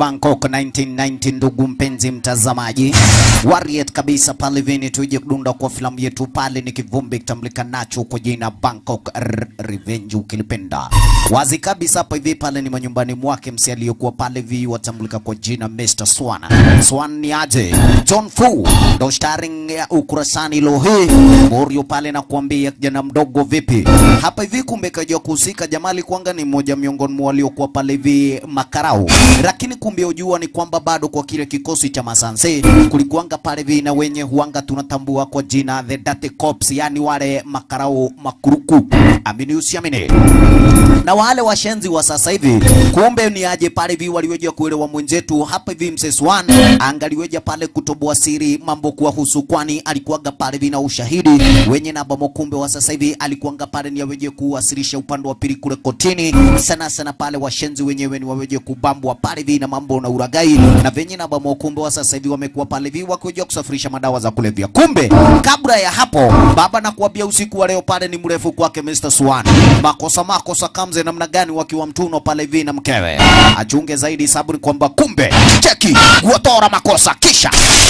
Bangkok 1990, ndugu mpenzi mtazamaji, Warrior kabisa pale vini, tuje kudunda kwa filamu yetu pale, ni kivumbi kitambulika nacho kwa jina Bangkok R Revenge ukilipenda wazi kabisa. Hapa hivi pale ni manyumbani mwake msi aliyekuwa pale vi watambulika kwa jina Mr. Swan. Swan ni aje? John Fu ndo starring ya ukurasani lohe Morio pale na kuambia kijana mdogo vipi hapa hivi, kumbe kaja kuhusika Jamali kwanga ni mmoja miongoni mwa waliokuwa pale hivi makarau, lakini kumbe ujua ni kwamba bado kwa kile kikosi cha masanse kulikuanga pale hivi na wenye huanga tunatambua kwa jina the dirty cops, yani wale makarau makuruku, amini usiamini na wale washenzi wa sasa hivi, kumbe ni aje pale hivi waliweja kuelewa mwenzetu hapa hivi mzee Swan angaliweja pale kutoboa siri mambo kuwahusu, kwani alikuwaga pale hivi na ushahidi wenye na bamo. Kumbe wa sasa hivi alikuanga pale ni aweje kuwasilisha upande wa pili kule kotini, sana sana pale washenzi wenyewe ni waweje kubambwa pale hivi na mambo na uragai na venye na bamo. Kumbe wa sasa hivi wamekuwa pale hivi wakiweja kusafirisha madawa za kulevya. Kumbe kabla ya hapo, baba na kuambia usiku wa leo pale ni mrefu kwake Mr. Swan, makosa makosa kamze namna gani wakiwa mtuno pale hivi na mkewe, achunge zaidi saburi kwamba kumbe cheki guotora makosa kisha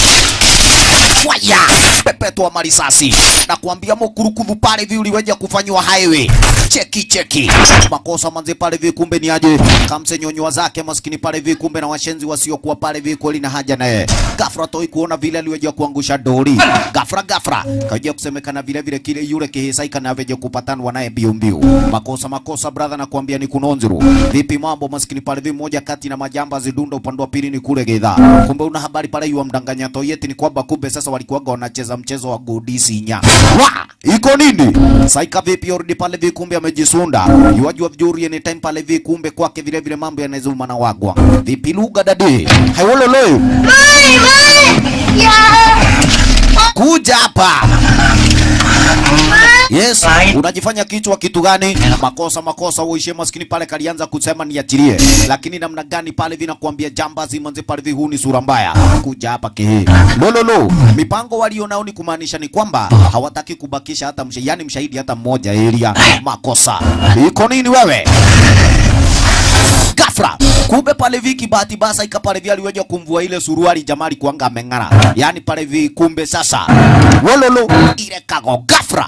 waya pepetwa marisasi na kuambia mokurukudhu pale hivi uliweja kufanywa highway cheki cheki makosa manze pale hivi kumbe ni aje kamse nyonywa zake maskini pale hivi kumbe na washenzi wasiokuwa pale hivi kweli na haja naye gafra toi kuona vile aliweja kuangusha dori gafra gafra kaja kusemekana vile vile kile yule kihisaika na aveje kupatanwa naye mbio mbio makosa makosa brother na kuambia ni kunonzuru vipi mambo maskini pale hivi moja kati na majamba zidunda upande wa pili ni kule gedha kumbe una habari pale yu mdanganya toyeti ni kwamba kumbe sasa walikuwaga wanacheza mchezo wa godisi nya wa iko nini saika vipi ordi pale hivi kumbe amejisunda yuajua vizuri ni time pale hivi kumbe kwake vile vile mambo yanazuma na wagwa vipi lugha dadi haiwololo kuja hapa Yes, unajifanya kichwa kitu gani? Makosa makosa, uishe maskini pale kalianza kusema niachilie, lakini namna gani pale vina kuambia jambazi manze pale vi, huu ni sura mbaya, kuja hapa kehe lololo. Mipango walio nao ni kumaanisha ni kwamba hawataki kubakisha hata msha, yani mshahidi hata mmoja area. Makosa iko nini wewe? Gafra kumbe pale viki bahati basa ikapale vi aliweja kumvua ile suruali jamali kuanga ameng'ara, yani pale vi kumbe sasa wololo ile kago gafra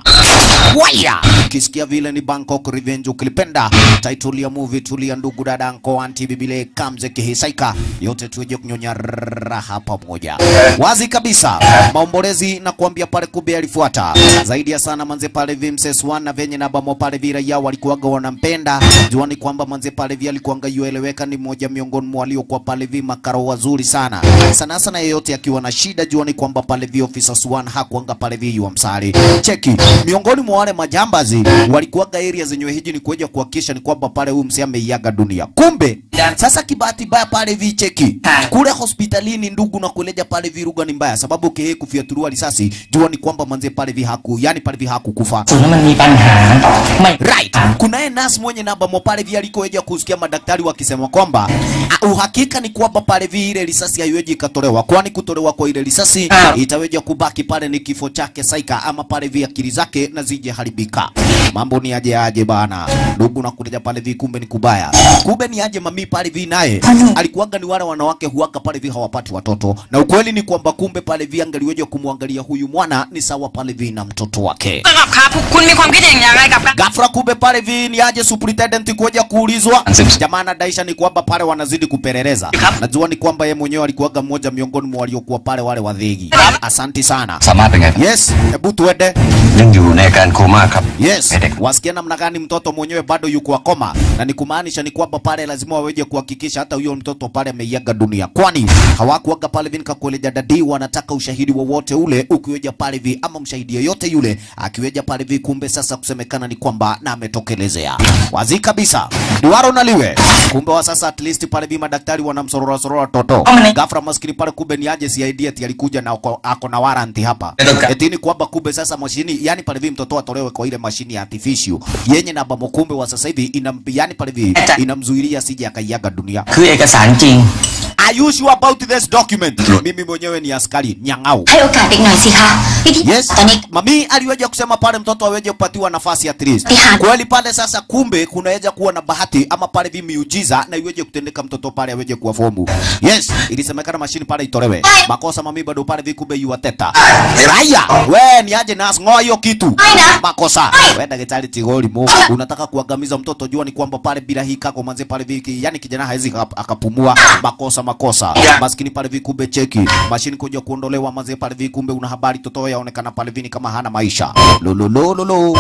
waya ukisikia vile ni Bangkok Revenge ukilipenda title ya movie tulia ndugu dada anko anti bibile kamze kihisaika yote tuweje kunyonya raha pamoja wazi kabisa maombolezi na kuambia pale kumbe alifuata zaidi ya sana manze pale vimses wana venye na bamo pale vira yao walikuwaga wanampenda juani kwamba manze pale vya alikuanga yueleweka ni mmoja miongoni mwa waliokuwa pale vi makaro wazuri sana sana sana yeyote akiwa na shida juani kwamba pale vi officer Swan hakuanga pale vi wa msari cheki miongoni mwa wale majambazi walikuwaga area zenye hiji ni kuja kuhakikisha ni kwamba pale huyu msee ameiaga dunia. Kumbe sasa kibahati baya pale vi cheki kule hospitalini, ndugu na kueleja pale vi lugha ni mbaya, sababu kehe kufiatuliwa risasi, jua ni kwamba manze pale vi haku yani pale vi hakukufa ส่วนนั้นมันมีปัญหาไม่ right. Kunaye nurse mwenye namba mo pale vi alikoeja kusikia madaktari wakisema kwamba ah, uhakika ni kwamba pale vi ile risasi haiweji ikatolewa, kwani kutolewa kwa ile risasi Ah. itaweja kubaki pale ni kifo chake saika, ama pale vi akili zake na zije haribika. Mambo ni aje aje bana, ndugu na kuleja pale vi, kumbe ni kubaya, kumbe ni aje mami pale vi naye alikuwaga ni wale wanawake huwaka pale vi hawapati watoto, na ukweli ni kwamba kumbe pale vi angaliweja kumwangalia huyu mwana ni sawa pale vi na mtoto wake สำหรับครับคุณมีความคิดเห็นอย่างไรกับการ Ghafla kumbe pale vi ni aje superintendent kuja kuulizwa. Ansim- Jamaa anadaisha ni kwamba pale wanazidi kupeleleza. Najua ni kwamba yeye mwenyewe alikuwaga mmoja miongoni mwa waliokuwa pale wale wadhigi. Asanti sana. สามารถเป็นไง Yes, hebu tuende. ยังอยู่ในอาการโคม่าครับ Yes, Medic. wasikia namna gani mtoto mwenyewe bado yuko akoma, na ni kumaanisha ni kwamba pale lazima waweje kuhakikisha hata huyo mtoto pale ameiaga dunia, kwani hawakuaga pale vini kakueleja dadi, wanataka ushahidi wowote ule ukiweja pale vi, ama mshahidi yoyote yule akiweja pale vi, kumbe sasa kusemekana ni kwamba na ametokelezea wazi kabisa, duaro naliwe. Kumbe wa sasa at least pale vi madaktari wanamsorora sorora toto Omni. ghafla, maskini pale, kumbe ni aje CID ati alikuja na ako, ako na warranty hapa Ndio. eti ni kwamba kumbe sasa mashini yani pale vi mtoto atolewe kwa ile mashini ya artificial yenye na bamo kumbe wa sasa hivi inam yani pale vi Eta. inamzuilia sije akaiaga dunia คือเอกสารจริง are you sure about this document mimi mwenyewe ni askari nyang'au ให้โอกาสเด็กหน่อยสิคะวิธี Yes. ตอนนี้ Mami aliweja kusema pale mtoto aweje kupatiwa nafasi at least. Ihan. Kweli pale sasa kumbe kunaweza kuwa na bahati ama pale vi miujiza na iweje kutendeka mtoto pale aweje kuwa fomu. Yes, ilisemekana mashini pale itolewe. Makosa mami bado pale vi kumbe yu wateta. Raya, we ni aje nas ngoa hiyo kitu. Aina. Makosa. We daktari Tigoli mo. Unataka kuangamiza mtoto jua ni kwamba pale bila hii kako manze pale vi yani kijana hawezi akap- akapumua. Makosa makosa. Maskini pale vi kumbe cheki. Mashini kuja kuondolewa manze pale vi kumbe una habari toto yaonekana pale vini kama hana maisha. Lololololo.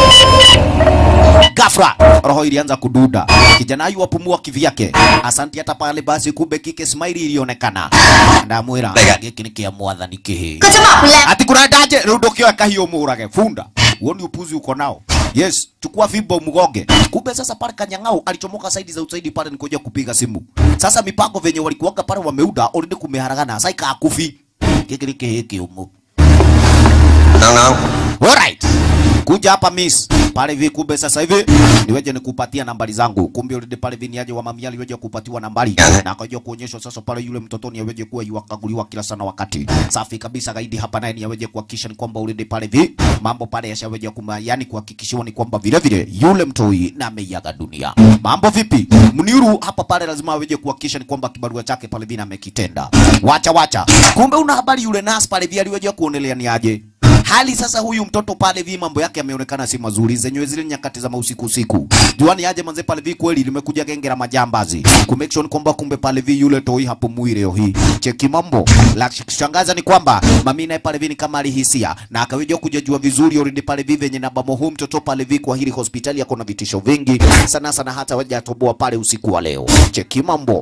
Gafra roho ilianza kududa, kijana yu apumua kivyake. Asanti hata pale basi, kumbe kike smile ilionekana. Ndamwira giki ni kia mwathani kihi ก็จะบอกคุณแล้ว ati kurendaje rĩu ndũkĩoeka hiyo mũrage funda huo ni upuzi uko nao yes chukua fimbo mgonge kumbe sasa pale kanyang'au alichomoka saidi za usaidi pale nikuja kupiga simu sasa mipango venye walikuwaga pale wameuda already kumeharagana sasa ikakufi giki ni kihi kiumu น้อง Alright. Kuja hapa miss. Pale hivi kumbe sasa hivi niweje nikupatia nambari zangu. Kumbe already pale hivi niaje wa mamia aliweje kupatiwa nambari na akajua kuonyeshwa sasa pale yule mtoto ni aweje kuwa yuakaguliwa kila sana wakati. Safi kabisa gaidi hapa naye ni aweje kuhakikisha ni kwamba already pale hivi mambo pale yashaweje kuma yani kuhakikishiwa ni kwamba vile vile yule mtoi na ameiaga dunia. Mambo vipi? Mniuru hapa pale lazima aweje kuhakikisha ni kwamba kibarua chake pale hivi amekitenda. Wacha wacha. Kumbe una habari yule nas pale hivi aliweje kuonelea ni aje? hali sasa huyu mtoto pale vi mambo yake yameonekana si mazuri zenyewe zile nyakati za mausiku usiku juani aje manze pale vi kweli limekuja genge la majambazi ku make sure kwamba kumbe pale vi yule toi hapo mwili leo hii cheki mambo la kushangaza ni kwamba mami naye pale vi ni kama alihisia na akaweza kujajua vizuri already pale vi venye namba huu mtoto pale vi kwa hili hospitali yako na vitisho vingi sana sana hata waja atoboa pale usiku wa leo cheki mambo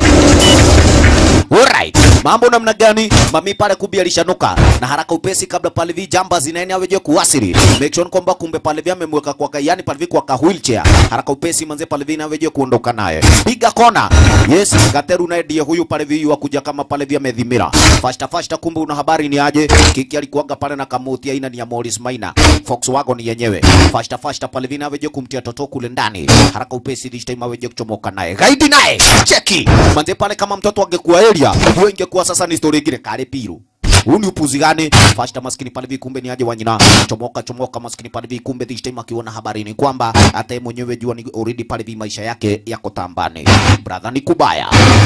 Alright. Mambo namna gani? Mami pale kubi alishanuka na haraka upesi kabla pale vi jamba zinaeni aweje kuwasili. Make sure kwamba kumbe pale vi amemweka kwa yani pale vi kwa ka wheelchair. Haraka upesi manze pale vi aweje kuondoka naye. Piga kona. Yes, Gateru naye ndiye huyu pale vi wakuja kama pale vi amedhimira. Fasta fasta kumbe una habari ni aje? Kiki alikuwaga pale na kamuti aina ni ya Morris Maina. Volkswagen ni yenyewe. Fasta fasta pale vi aweje kumtia toto kule ndani. Haraka upesi this time aweje kuchomoka naye. Gaidi naye. Cheki. Manze pale kama mtoto angekuwa area, hiyo ingekuwa sasa ni story ingine kale piru. Huu ni upuzi gani? Fasta maskini pale vikumbe ni aje wanyina. Chomoka chomoka maskini pale vikumbe this time akiona habari ni kwamba hata yeye mwenyewe jua ni already pale vi maisha yake yako tambani. Brother ni kubaya.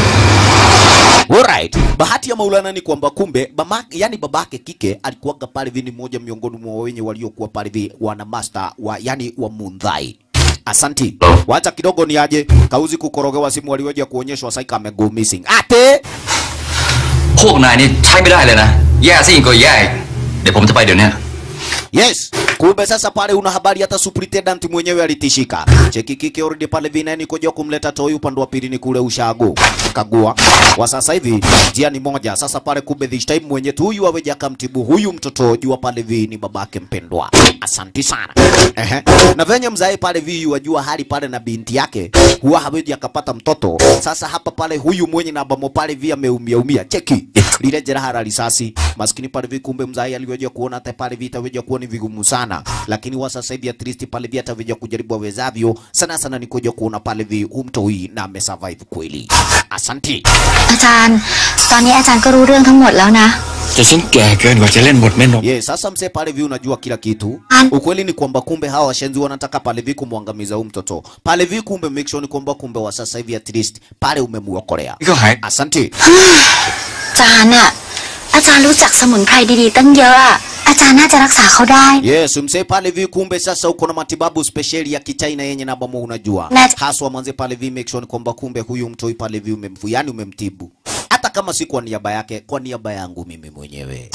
Alright. Bahati ya Maulana ni kwamba kumbe bama, yani babake kike alikuwaga pale vi ni mmoja miongoni mwa wenye waliokuwa pale vi wana master wa yani wa Mundhai. Asanti. Wacha kidogo ni aje kauzi kukorogewa simu aliweja kuonyeshwa saika amego missing. Ate ๆ พวกนายนี่ใช้ไม่ได้เลยนะ แย่ซะยิ่งกว่าแย่อีกเดี๋ยวผมจะไปเดี๋ยวนี้ Yes. Kumbe sasa pale una habari hata superintendent mwenyewe alitishika. Cheki kiki already pale vinani kuja kumleta toi upande wa pili ni kule ushago. Kagua. Wa sasa hivi njia ni moja. Sasa pale kumbe this time mwenye tu huyu aweja akamtibu huyu mtoto jua pale vi ni babake mpendwa. Asanti sana. Ehe. Na venye mzae pale vi wajua hali pale na binti yake huwa haweji akapata mtoto. Sasa hapa pale huyu mwenye na bamo pale vi ameumia umia. Cheki. Lile jeraha la risasi. Maskini pale vi kumbe mzae aliweja kuona hata pale vi itaweja kuwa ni vigumu sana. Lakini wa sasa hivi at least pale vi ataweja kujaribu awezavyo. Sana sana ni kuja kuona pale vi umtoi na amesurvive kweli. Asanti. อาจารย์ ตอนนี้อาจารย์ก็รู้เรื่องทั้งหมดแล้วนะแต่ฉันแก่เกินกว่าจะเล่นบทแม่นม Ye, sasa mse pale vi unajua kila kitu. An- Ukweli ni kwamba kumbe hawa washenzi wanataka pale vi kumwangamiza huyu mtoto. Pale vi kumbe make sure ni kwamba kumbe wa sasa hivi at least pale umemuokolea. นี่ก็หาย Asante. อาจารย์อะอาจารย์รู้จักสมุนไพรดีๆ ตั้งเยอะอะอาจารย์น่าจะรักษาเขาได้ Yes, mse pale vi kumbe sasa uko na matibabu spesheli ya kichaina yenye na bomo unajua. Na- Haswa mwanze pale vi make sure ni kwamba kumbe huyu mtoi pale vi umemfu, yani umemtibu. Hata kama si kwa niaba yake, kwa niaba yangu mimi mwenyewe.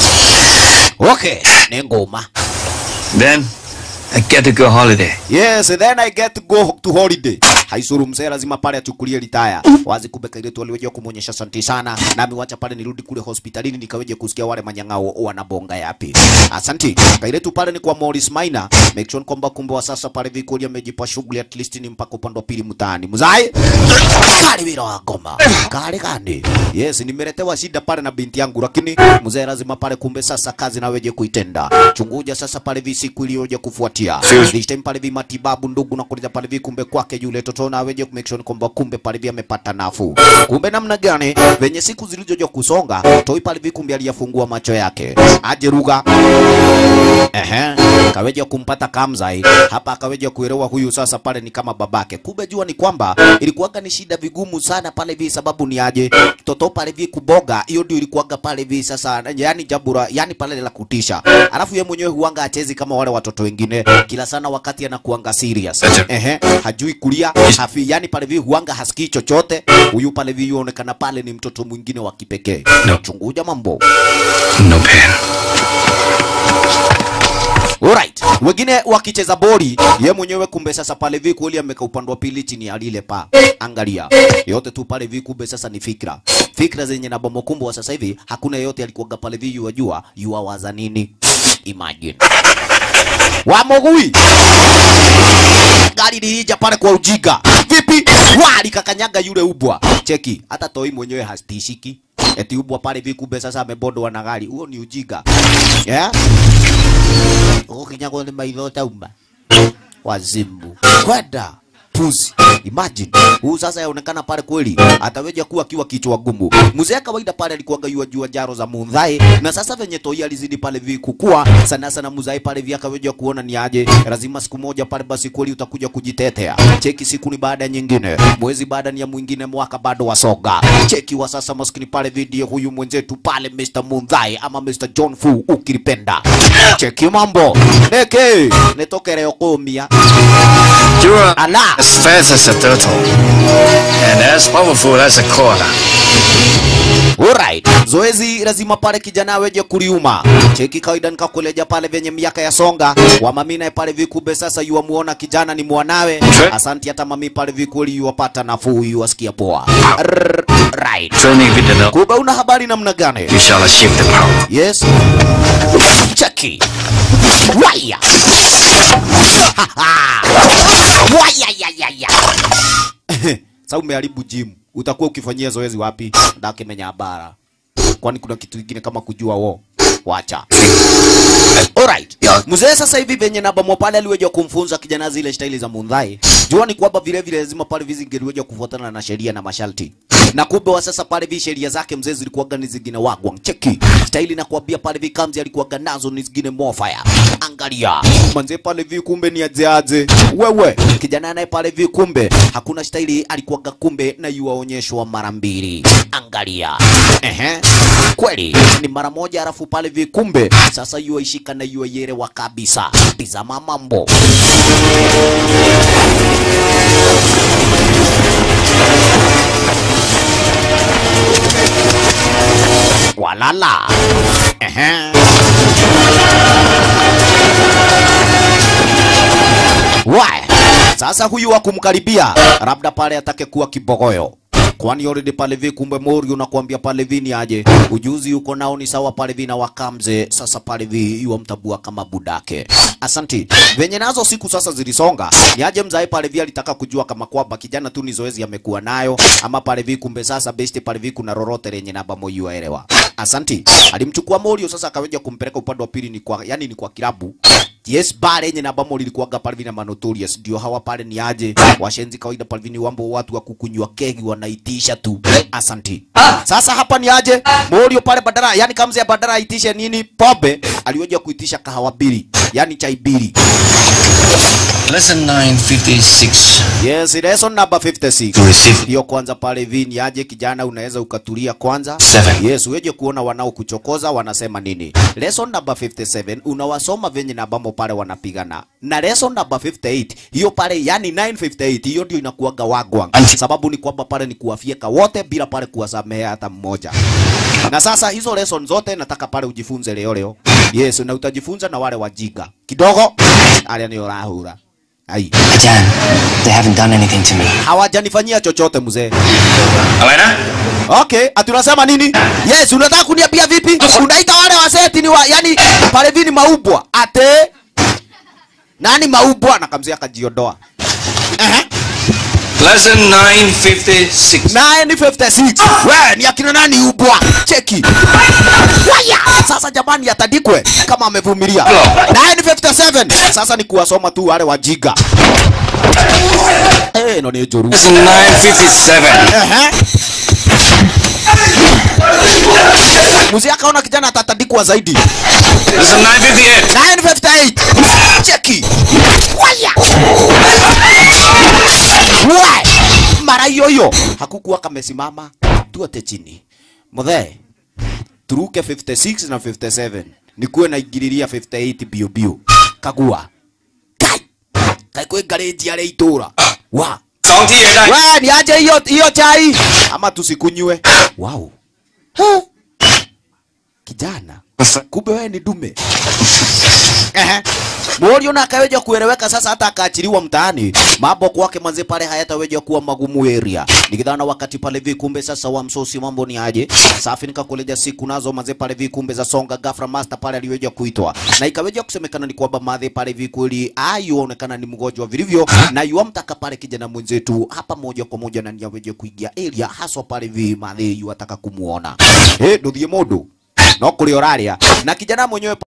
Okay, ni ngoma. Then I get to go holiday Yes, then I get to go to holiday. Haisuru mzee lazima pale achukulie litaya. Wazi kumbe kaile tu aliweja kumuonyesha santi sana. Nami wacha pale nirudi kule hospitalini nikaweje kusikia wale manyang'ao wanabonga yapi. Asanti. Kaile tu pale ni kwa Morris Maina. Make sure kwamba kumbe wa sasa pale vikoli amejipa shughuli at least ni mpaka upande wa pili mtaani. Mzai. Kali bila wa ngoma. Kali kani. Yes, nimeletewa shida pale na binti yangu lakini mzee lazima pale kumbe sasa kazi naweje kuitenda. Chunguja sasa pale visiku iliyoje kufuatia kuachia Feel- this time pale vi matibabu ndugu na kuliza pale vi kumbe kwake yule toto na aweje ku make sure kwamba kumbe pale vi amepata nafuu kumbe namna gani venye siku zilizoja kusonga toi pale vi kumbe aliyafungua macho yake aje ruga Ehe, kaweja kumpata Kamzai hapa, akaweja kuelewa huyu sasa pale ni kama babake. Kumbe jua ni kwamba ilikuwaga ni shida vigumu sana pale vi, sababu ni aje toto pale vi kuboga, hiyo ndio ilikuwaga pale vi sasa, yani jabura, yani pale la kutisha. Alafu ye mwenyewe huanga achezi kama wale watoto wengine, kila sana wakati anakuanga serious. Ehe, hajui kulia hafi, yani pale vi huanga hasikii chochote. Huyu pale vi yuonekana pale ni mtoto mwingine wa kipekee. No. Chunguja mambo. No pain. Alright. Wengine wakicheza boli, ye mwenyewe kumbe sasa pale vi kweli ameka upande wa pili chini ya lile pa. Angalia. Yote tu pale vi kumbe sasa ni fikra. Fikra zenye na bomo kumbe wa sasa hivi hakuna yote alikuwaga pale vi yuwajua yuwawaza nini. Imagine. Wamogui. Gari lilija pale kwa ujiga. Vipi? Wali kakanyaga yule ubwa. Cheki, hata toi mwenyewe hastishiki. Eti ubwa pale vi kumbe sasa amebondwa na gari. Huo ni ujiga. Yeah? ukinyagwo nĩ maitho tauma wazimbu kwenda puzi imagine huu sasa yaonekana pale kweli ataweja kuwa akiwa kichwa gumu mzee kawaida pale alikuwaga yua jua jaro za mundhai na sasa venye toi alizidi pale vi kukua sana sana mzai pale vi akaweja kuona ni aje lazima siku moja pale basi kweli utakuja kujitetea cheki siku ni baada ya nyingine mwezi baada ni ya mwingine mwaka bado wasoga cheki wa sasa maskini pale video huyu mwenzetu pale Mr. Mundhai ama Mr. John Fu ukilipenda cheki mambo neke netokereo kumia You are ala as fast as a turtle and as powerful as a koala. Alright. Zoezi lazima pale kijana aweje kuliuma. Cheki kawaida nikakuleja pale venye miaka ya songa. Wa mami naye pale vikube sasa yuwa muona kijana ni mwanawe. Tre- Asanti hata mami pale vikuli yuwapata nafuu yuwasikia poa. Rrrr, Right. Training with the no, Kumbe una habari namna gani? you shall achieve the power. Yes. Cheki. Waya. Waya ya ya ya. Sasa umeharibu gym. Utakuwa ukifanyia zoezi wapi? Ndakimenya bara. Kwani kuna kitu kingine kama kujua wo? Wacha. Alright. Mzee sasa hivi venye na bomo pale aliweja kumfunza kijana zile staili za mundhai. Jua ni kwamba vile vile lazima pale vizi ngeliweja kufuatana na sheria na masharti. Na kumbe wa sasa pale vi sheria zake mzee zilikuwaga ni zingine wagwa. Cheki. Staili na kuambia pale vi kamzi alikuwaga nazo ni zingine mofire. Angalia. Manze pale vi kumbe ni ajeaje. Wewe. Kijana naye pale vi kumbe hakuna staili alikuwaga kumbe na yuwaonyeshwa mara mbili. Angalia. Ehe. Kweli ni mara moja alafu pale vi kumbe sasa yuwaishika na yuwayerewa kabisa. Tizama mambo. Walala. Ehe. Why? Sasa huyu wa kumkaribia labda pale atake kuwa kibogoyo kwani already pale vi kumbe mori unakuambia pale vi ni aje ujuzi uko nao ni sawa pale vi na wakamze sasa pale vi yuwa mtabua kama budake asanti venye nazo siku sasa zilisonga ni aje mzai pale vi alitaka kujua kama kwamba kijana tu ni zoezi amekuwa nayo ama pale vi kumbe sasa besti pale vi kuna lolote lenye namba moyo aelewa asanti alimchukua morio sasa akaweja kumpeleka upande wa pili ni kwa yani ni kwa kilabu Yes, bare yenye namba mori ilikuwaga pale vina manotorious ndio hawa pale ni aje washenzi kawaida pale vini wambo watu wa kukunywa kegi wanaitisha tu asanti sasa hapa ni aje morio pale badara yani kamzi ya badara aitishe nini pombe aliweja kuitisha kahawa bili yani chai bili Lesson 956. yes lesson number 56 To receive hiyo kwanza pale hivi ni aje kijana unaweza ukatulia kwanza Seven. yes uweje kuona wanaokuchokoza wanasema nini lesson number 57 unawasoma venye na bambo pale wanapigana na lesson number 58 hiyo pale yani 958 hiyo ndio inakuwaga wagwang Anti- sababu ni kwamba pale ni kuwafieka wote bila pale kuwasamehe hata mmoja na sasa hizo lesson zote nataka pale ujifunze leo leo yes na utajifunza na wale wajiga kidogo alia ni rahura ai Ajan, they haven't done anything to me. hawajanifanyia chochote mzee Alena? Okay, ati unasema nini? Yes, unataka kuniambia vipi? Unaita wale waseti ni wa, yani pale vini maubwa. Ate nani maubwa? Na kamzia akajiondoa. Ehe. Lesson 956. 956. We, ni akina nani ubwa? Cheki. Waya! Sasa sasa jamani atandikwe kama amevumilia 957 sasa ni kuwasoma tu wale wajiga eh no ni njuru It's 957. Ehe. Mzee akaona kijana atatandikwa zaidi. It's 958. 958. Cheki. Waya. Wai. Mara hiyo hiyo hakukuwa kamesimama tuote chini. Mzee turuke 56 na 57 nikuwe naingiriria 58 bio bio. Kagua. Kai. Kai kwe gareji ya itura. Wa. สองที่ได้ We, niache hiyo hiyo chai ama tusikunywe. Wow. Huh. Kijana, kumbe wewe ni dume. Ehe. Morio na akaweja kueleweka sasa, hata akaachiliwa mtaani, mambo kwake manze pale hayataweja kuwa magumu area. Nikidhana wakati pale vi kumbe sasa wa msosi mambo ni aje? Safi nikakuleja siku nazo manze pale vi kumbe za songa ghafla master pale aliweja kuitwa. Na ikaweja kusemekana ni kwamba madhe pale vi kweli ayuonekana ni mgonjwa vilivyo na yuamtaka pale kijana mwenzetu hapa moja kwa moja na niaweje kuingia area haswa pale vi madhe yuataka kumuona. Eh, nduthie mundu no kuri oraria na kijana mwenyewe